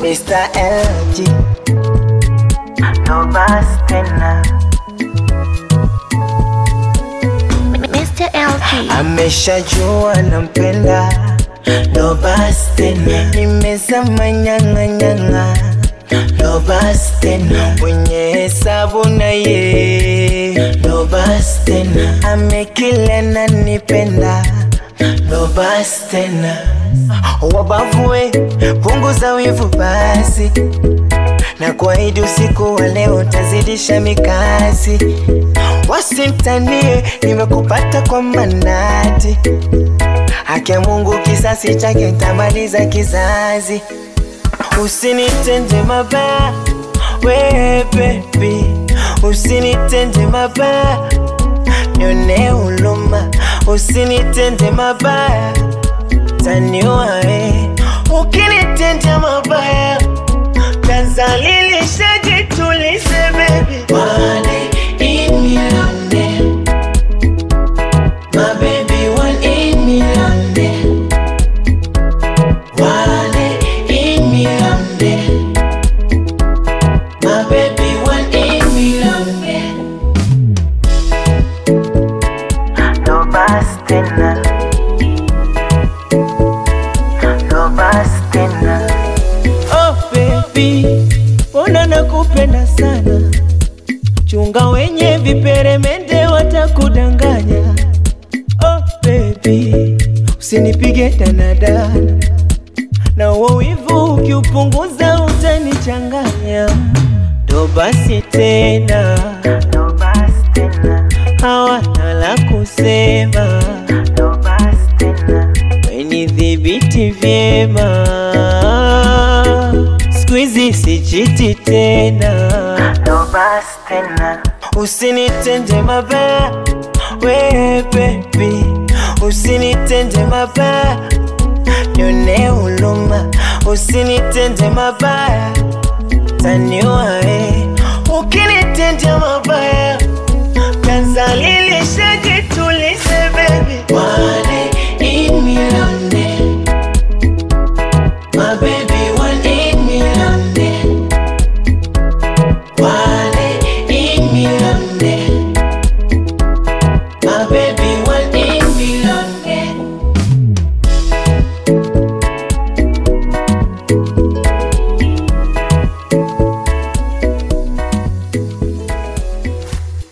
Mr. LG no basi tena, Mr. LG. ameshajua nampenda, no basi tena, nimezama nyang'a nyang'a, no basi tena, mwenye hesabu na ye, no basi tena, amekile na nipenda, no basi tena, wabavue punguza wivu basi na kuahidi usiku wa leo utazidisha mikasi, wasimtanie nimekupata kwa manati, haki ya Mungu kisasi chake ntamaliza kizazi, usinitende mabaya we baby, usinitende mabaya nione huluma, usinitende mabaya taniua we, ukinitendea mabaya Tanzalilisha jitulize baby One in million then My baby one in million then One in million then My baby one in million then No basi tena No basi tena Oh baby, mbona nakupenda sana, chunga wenye viperemende watakudanganya. Oh baby, usinipige danadana, na uo wivu ukiupunguza utanichanganya. Ndo basi tena, ndo basi tena, hawana la kusema, ndo basi tena wenidhibiti vyema, siku hizi sichiti tena, ndo basi tena, usinitende mabaya we baby, usinitende mabaya nione huluma, usinitende mabaya taniua we, ukinitendea mabaya tanzalilishaje